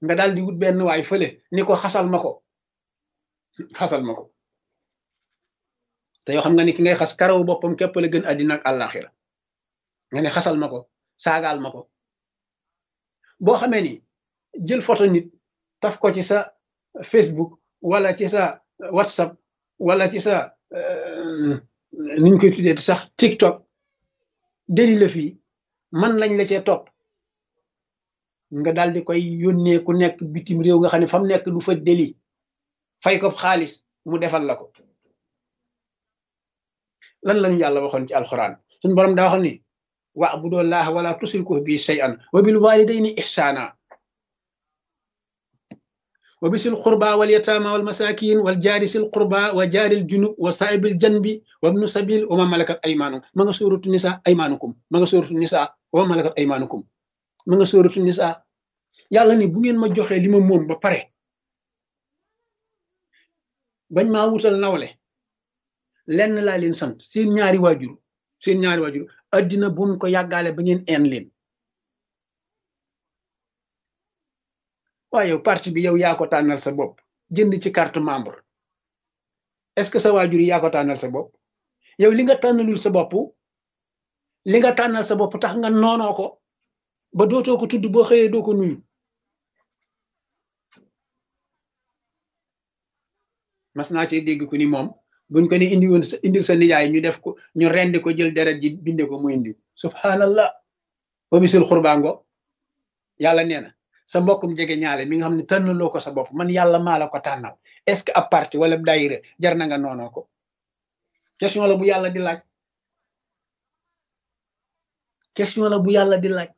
nga daal di wut benn waay fële ni ko xasal ma ko xasal ma ko te yoo xam nga ni ki ngay xas karaw boppam képp la gën àddina ak àllaaxira nga ne xasal ma ko saagaal ma ko boo xamee ni jël photo nit taf ko ci sa Facebook wala ci sa WhatsApp wala ci sa niñ koy tuddee sax TikTok deli la fii man lañ la cee topp nga daal di koy yónnee ku nekk bitim réew nga xam ne fa mu nekk du fa deli fay ko xaalis mu defal la ko lan lañu yàlla waxoon ci alxuraan suñu borom daa waxoon ni wa'budu llaha wala tusriku bi shay'an wa bil walidayni ihsana wa bisil qurba wal yatama wal masakin wal jaari sil qurba wa jaaril junub wa saa'ibil janbi wa ibnu sabil wa ma malakat aymanukum ma nga suuratu nisa aymanukum ma nga suuratu nisa wa ma malakat aymanukum ma nga suuratu nisa yàlla ni bu ngeen ma joxee li ma moom ba pare bañ maa wutal nawle lenn laa leen sant seen ñaari waajur seen ñaari waajur addina bu mu ko yàggaale ba ngeen een leen waaye yow parti bi yow yaa ko tànnal sa bopp jënd ci carte membre est-ce que sa waajur yi yaa ko tànnal sa bopp yow li nga tànnalul sa bopp li nga tànnal sa bopp tax nga noonoo ko ba dootoo ko tudd boo xëyee doo ko nuyu mas naa ci dégg ku ni moom buñ ko ni indi woon sa indil sa nijaay ñu def ko ñu rendi ko jël deret ji binde ko mu indi subhanallah wa bisul xurbaango yàlla nee na sa mbokkum jege ñaale mi nga xam ne tànnaloo ko sa bopp man yàlla maa la ko tànnal est-ce que ab parti wala daayira jar na nga noonoo ko question la bu yàlla di laaj question la bu yàlla di laaj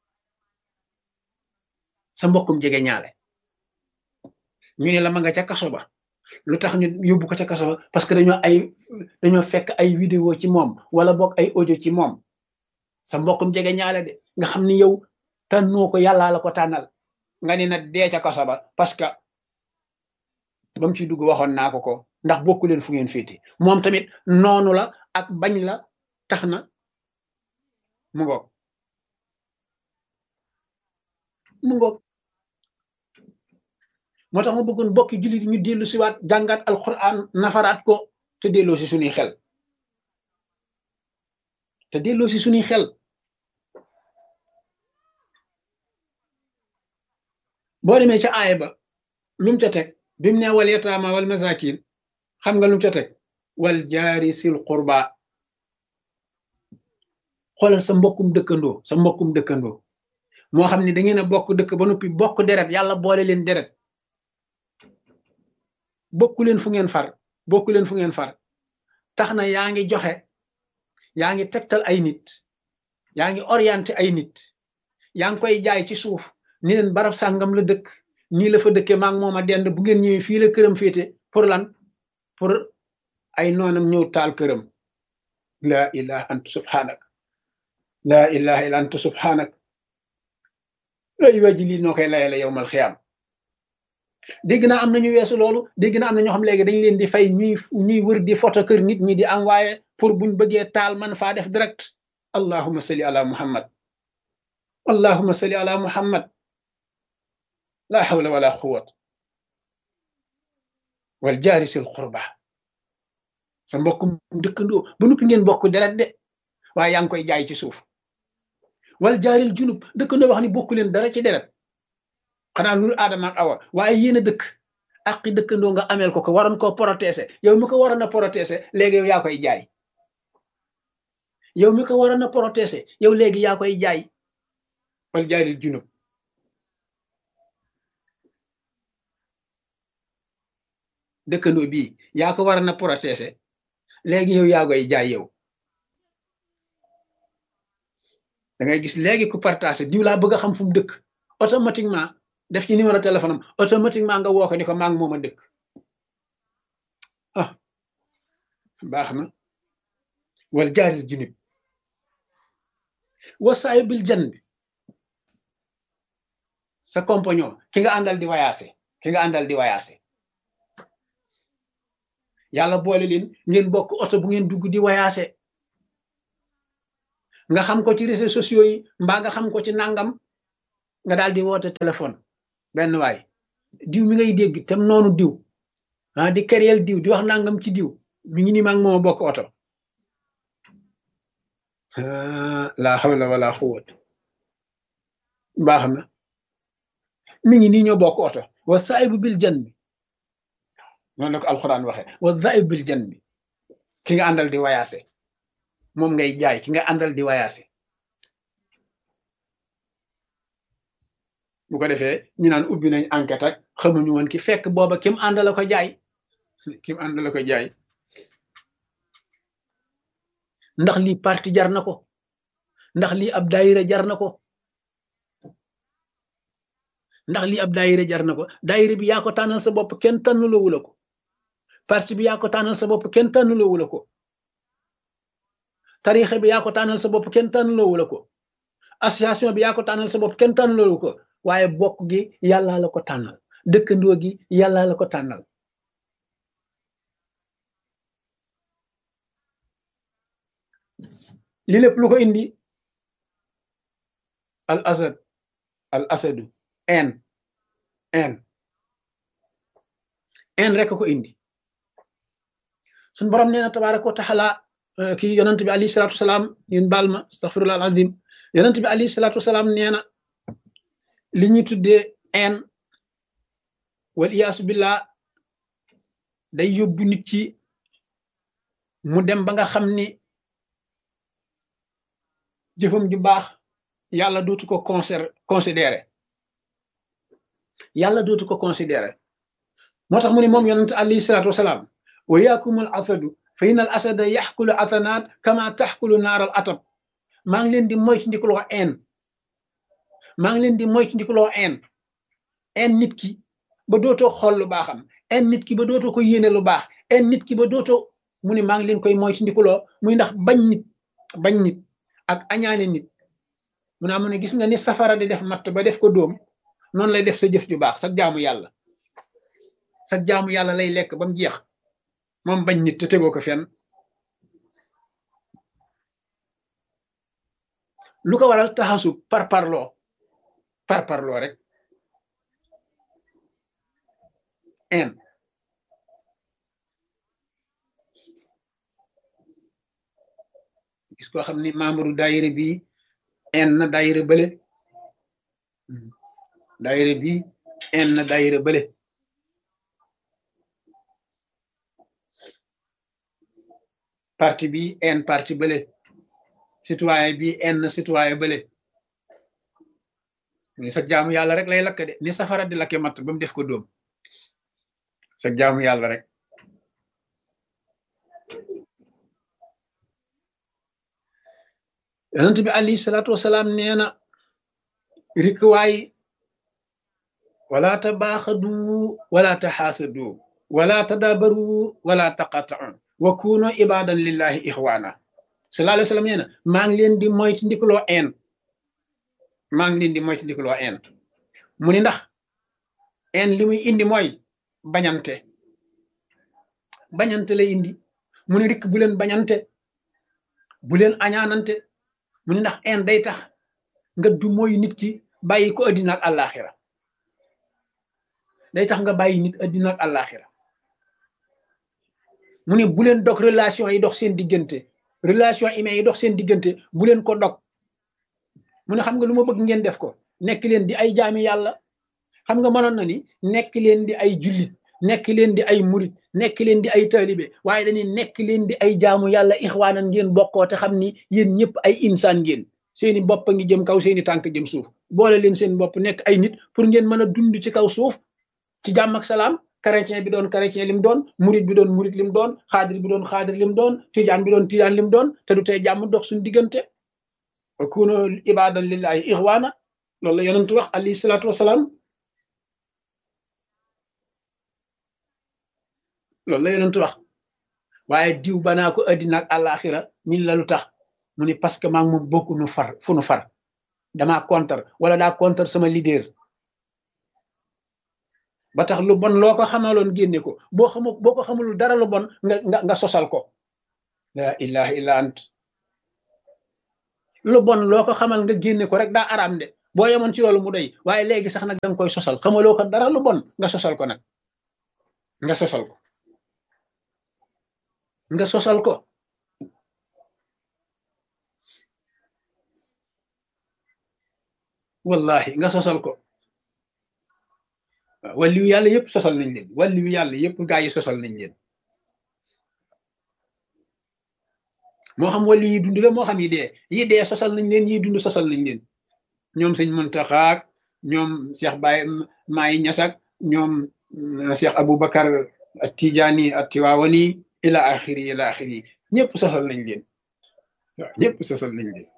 sa mbokkum jege ñaale ñu ne la ma nga ca kaso ba lu tax ñu yóbbu ko ca kaso ba parce que dañoo ay dañoo fekk ay vidéo ci moom wala boog ay audio ci moom sa mbokkum jege ñaale de nga xam ni yow tànnoo ko yàllaa la ko tànnal nga ne na dee ca kaso ba parce que ba mu ci dugg waxoon naa ko ko ndax bokku leen fu ngeen féete moom tamit noonu la ak bañ la tax na mu ngoog mu ngoog moo tax ma bëggoon bokki jullit ñu dellu siwaat jàngaat alquran nafaraat ko te delloo si suñuy xel te delloo si suñuy xel boo demee ca aaya ba lu mu ca teg bi mu ne wal yataama wal masakin xam nga lu mu ca teg wal jaari sil qurba xoolal sa mbokkum dëkkandoo sa mbokkum dëkkandoo moo xam ne da ngeen a bokk dëkk ba noppi bokk deret yàlla boole leen deret bokku leen fu ngeen far bokku leen fu ngeen far tax na yaa ngi joxe yaa ngi tegtal ay nit yaa ngi orienté ay nit yaa ngi koy jaay ci suuf ni leen barab sàngam la dëkk nii la fa dëkkee maa ngi moom a dend bu ngeen ñëwee fii la këram féete pour lan pour ay noonam ñëw taal këram laa ilaha anta subhanak laa ilaha illa anta subhanak ay waji lii noo koy layale yowmal xiyaam dégg naa am nañu weesu loolu dégg naa am na ñoo xam léegi dañ leen di fay ñuy ñuy wër di photo kër nit ñi di envoyé pour buñ bëggee taal man faa def direct allahumma salli ala muhammad allahumma salli ala muhammad la hawla wala quwwat wal jaari sil qurba sa mbokkum dëkkandoo ba noppi ngeen bokk deret de waaye yaa ngi koy jaay ci suuf wal jaaril junub dëkkandoo wax ni bokku leen dara ci deret xanaa lu aadama ak awa waaye yéen a dëkk aqi dëkkandoo nga ameel ko ko waroon koo protéger yow mi ko waroon a protéger léegi yow yaa koy jaay yow mi ko waroon a protéger yow léegi yaa koy jaay wal jaaril junub dëkkandoo bii yaa ko waroon a protéger léegi yow yaa koy jaay yow da ngay gis léegi ku partagé diw laa bëgg a xam fu mu dëkk automatiquement def ci numéro téléphone am automatiquement nga woo ko ni ko maa ngi moom a dëkk ah baax na wal jaaril junub wasaay bil jan bi sa compagnon ki nga àndal di wayaase ki nga àndal di wayaase yàlla boole leen ngeen bokk oto bu ngeen dugg di wayaase nga xam ko ci réseaux sociaux yi mbaa nga xam ko ci nangam nga daal di woote téléphone benn waay diw mi ngay dégg tam noonu diw ah di kereel diw di wax nangam ci diw mi ngi ni maag mooma bokk oto laa hawla wala quwwata baax na mi ngi nii ñoo bokk oto wa saibu bil jan bi noonu la ko alxuraan waxe wa saibu bil jan bi ki nga àndal di wayaase moom ngay jaay ki nga àndal di wayaase bu ko defee ñu naan ubbi nañ enquête ak xamuñu woon ki fekk booba kim àndala ko jaay kim àndala ko jaay ndax lii parti jar na ko ndax lii ab daayira jar na ko ndax lii ab daayira jar na ko daayira bi yaa ko tànnal sa bopp kenn tànnaloowu la ko parti bi yaa ko tànnal sa bopp kenn tànnaloowu la ko tarixa bi yaa ko tànnal sa bopp kenn tànnaloowu la ko association bi yaa ko tànnal sa bopp kenn tànnaloowu ko waaye bokk gi yàllaa la ko tànnal dëkkandoo gi yàllaa la ko tànnal li lépp lu ko indi al asad al asadu en en en rek ko indi suñ borom nee na tabaraka wa taala kii yonent bi alayhi salatu wasalaam yéen baal ma astaghfirullah al azim yonent bi alayhi salatu wasalaam nee na li ñuy tuddee en wal iyaasu billah day yóbbu nit ci mu dem ba nga xam ni jëfam ju baax yàlla dootu ko conser considéré yàlla dootu ko considéré moo tax mu ne moom yonent alayhi salaatu wasalaam wa yaakumul asadu fa in al asada yaxkulu asanaat kama taxkulu naaral atab maa ngi leen di moytu ndikuloo en maa ngi leen di moytu ndikuloo en en nit ki ba dootoo xool lu baaxam en nit ki ba dootoo ko yéene lu baax en nit ki ba dootoo mu ne maa ngi leen koy moytu ndikuloo muy ndax bañ nit bañ nit ak añaane nit mu ne amu ne gis nga ni safara di def matt ba def ko dóom noonu lay def sa jëf ju baax sa jaamu yàlla sa jaamu yàlla lay lekk ba mu jeex moom bañ nit te tegoo ko fenn lu ko waral taxasu par parloo par parloo rek en gis koo xam ni membre daayira bi en na daayira bële daayira bi en na daayira bële parti bi en parti bële citoyen bi en na citoyen bële ni sa jaamu yàlla rek lay lakk de ni safara di lakke matt ba mu def ko dóom sa jaamu yàlla rek yonent bi alayhi salaatu wasalaam nee na rikwaay wala tabaaxadu wala taxaasadu wala tadabaru wala taqatau wa kuno ibadan lillahi ixwaana sallallahu alayhi wa sallam nee na maa ngi leen di moytu ndikaloo en maa ngi leen di moytu ndikaloo en mu ni ndax en li muy indi mooy bañante bañante lay indi mu ni rikk bu leen bañante bu leen añaanante mu ni ndax en day tax nga du mooy nit ki bàyyi ko addina ak àllaaxira day tax nga bàyyi nit addina ak àllaaxira mu ne bu leen dog relation yi dox seen diggante relation humaine yi dox seen diggante bu leen ko dog mu ne xam nga lu ma bëgg ngeen def ko nekk leen di ay jaami yàlla xam nga mënoon na ni nekk leen di ay jullit nekk leen di ay murit nekk leen di ay taalibe waaye dañuy nekk leen di ay jaamu yàlla ixwaanan ngeen bokkoo te xam ni yéen ñëpp ay insaan ngeen seeni bopp a ngi jëm kaw seeni tànk jëm suuf boole leen seen bopp nekk ay nit pour ngeen mën a dund ci kaw suuf ci jàmm ak salaam chrétien bi doon chrétien lim doon murit bi doon murit lim doon xaadir bi doon xaadir lim doon tijaan bi doon tijaan lim doon te du tey jàmm dox suñu diggante wa kuno ibadan lillahi ixwaana loolu la yonentu wax alayhi salaatu wasalaam loolu la yonentu wax waaye diw banaa ko addina ak àllaaxira ñin la lu tax mu ni parce que maa ngi moom bokku nu far fu nu far damaa contre wala daa contre sama leader ba tax lu bon loo ko xamaloon génne ko boo xamu boo ko xamul dara lu bon nga nga nga sosal ko la ilaha illa ant lu bon loo ko xamal nga génne ko rek daa araam de boo yemoon ci loolu mu doy waaye léegi sax nag da nga koy sosal xamaloo ko dara lu bon nga sosal ko nag nga sosal ko nga sosal ko wallahi nga sosal ko waaw wàlliwu yàlla yëpp sosal nañ leen wàlliwu yàlla yëpp gaa yi sosal nañ leen moo xam wàllu yi dund la moo xam yi dee yi dee sosal nañ leen yi dund sosal nañ leen ñoom sëñ Muntaxaak ñoom Cheikh Baye Maay Ñasak ñoom Cheikh Aboubacar ak Tijaani ak Tiwaawani ila axiri ila axiri ñëpp sosal nañ leen waaw ñëpp sosal nañ leen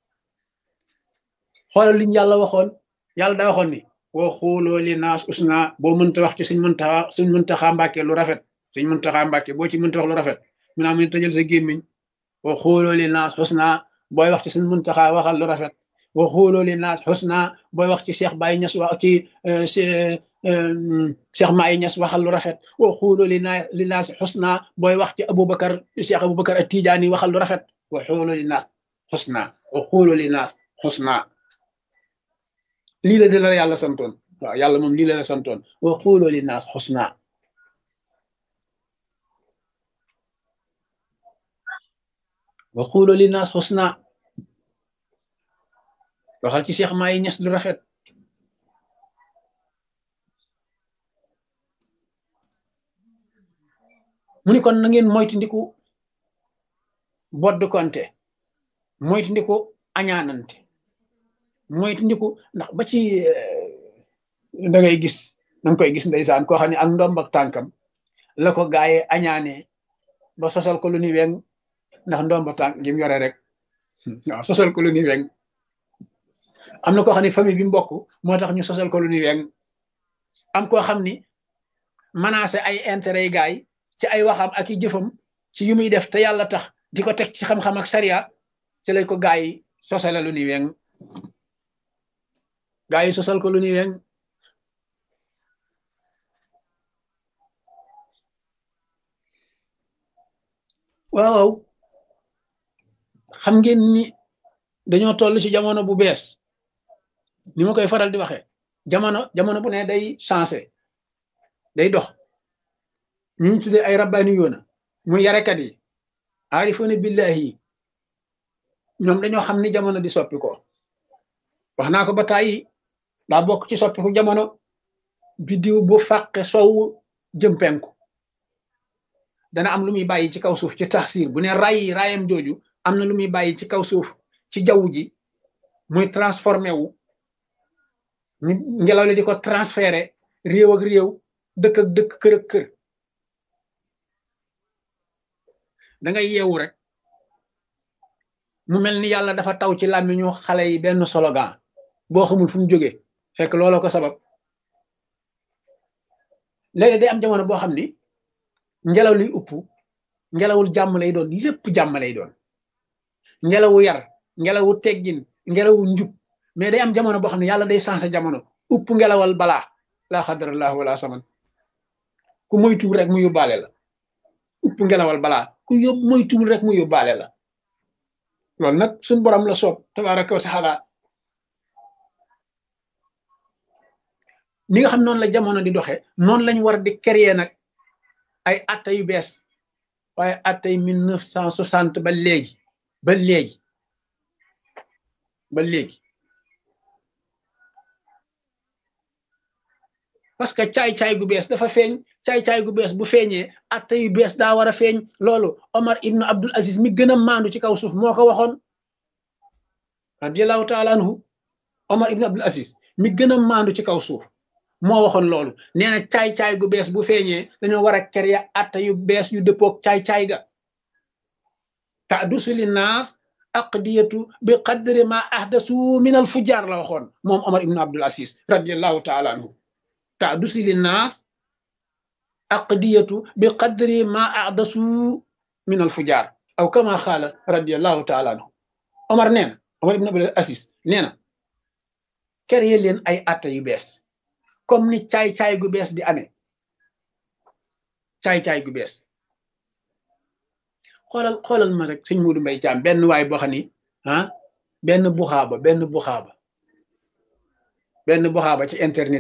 xoolal liñ yàlla waxoon yàlla daa waxoon ni woo xooloo li naas usna boo mënta wax ci suñ Muntaxa suñ Muntaxa Mbàkke lu rafet suñ Muntaxa Mbàkke boo ci mënta wax lu rafet mu naa mun tëjal sa gémmiñ woo xooloo li naas usna booy wax ci suñ Muntaxa waxal lu rafet wa xooloo li naas xusna booy wax ci Cheikh Baye Ñas wax ci Cheikh Maay Ñas waxal lu rafet wa xooloo li naa li naas xusna booy wax ci Aboubacar Cheikh Aboubacar ak Tijaani waxal lu rafet wa xooloo li naas xusna wa xooloo li naas xusna lii la de la yàlla santoon waaw yàlla moom lii la la santoon wa xooloo li naas xusna wa xooloo li naas xusna waxal ci Cheikh Maay Ñas lu rafet mu ni kon na ngeen moytandiku bodd konte moytandiku añaanante moytandiku ndax ba ci da ngay gis danga koy gis ndeysaan koo xam ne ak ndomb ak tànkam la ko gaaye añaane ba sosal ko lu ni weng ndax ndomb ak tànk gi mu yore rek waaw sosal ko lu ni weng am na koo xam ne famille bi mbokk moo tax ñu sosal ko lu ni weng am koo xam ni menacé ay intérêt yi gaay ci ay waxam ak i jëfam ci yu muy def te yàlla tax di ko teg ci xam-xam ak sariya ci lay ko gaay yi sosale lu ni weng gaay yi sosal ko lu ni weng waaw xam ngeen ni dañoo toll ci jamono bu bees ni ma koy faral di waxee jamono jamono bu ne day changé day dox ñu ñu tuddee ay rabbaani yoona muy yarekat yi aarifoona billahi yi ñoom dañoo xam ni jamono di soppi ko wax naa ko ba tàyyi daa bokk ci soppiku jamono biddiw bu fàqe sowu jëm penku dana am lu muy bàyyi ci kaw suuf ci taxsir bu ne ray rayam jooju am na lu muy bàyyi ci kaw suuf ci jaww ji muy transformé wu ngelaw li di ko transféré réew ak réew dëkk ak dëkk kër ak kër da ngay yeewu rek mu mel ni yàlla dafa taw ci làmmiñu xale yi benn slogan boo xamul fu mu jógee fekk looloo ko sabab léegi day am jamono boo xam ni ngelaw liy upp ngelawul jàmm lay doon lépp jàmm lay doon ngelawu yar ngelawu teggin ngelawu njub mais day am jamono boo xam ne yàlla day changé jamono upp ngelawal balaa laa xadarallahu wala saman ku moytuwul rek mu yóbbaale la upp ngelawal balaa ku yób moytuwul rek mu yóbbaale la loolu nag suñ borom la soob tabaraka wa taala ni nga xam noonu la jamono di doxe noonu lañ war di créer nag ay atta yu bees waaye attay mille neuf cent soixante ba léegi ba léegi ba léegi parce que caay-caay gu bees dafa feeñ caay-caay gu bees bu feeñee atta yu bees daa war a feeñ loolu Omar ibnu Abdul Aziz mi gën a maandu ci kaw suuf moo ko waxoon radiallahu taala anhu Omar ibnu Abdul Aziz mi gën a maandu ci kaw suuf moo waxoon loolu nee na caay-caay gu bees bu feeñee dañoo war a créer atta yu bees yu dëppoog caay-caay ga tadusu li naas aqdiyatu bi qadri ma ahdasu min al fujaar la waxoon moom Omar ibnu Abdul Aziz radiallahu taala anhu tadusu li naas aqdiyatu bi qadri ma ahdasu min al fujaar aw kama xaala radiallahu taala anhu Omar nee na Omar ibnu Abdul Aziz nee na créer leen ay atta yu bees comme ni caay-caay gu bees di amee caay-caay gu bees xoolal xoolal ma rek sëñ Muudu Mbay Caam benn waay boo xam ni ah benn buxaaba benn buxaaba benn buxaaba ci internet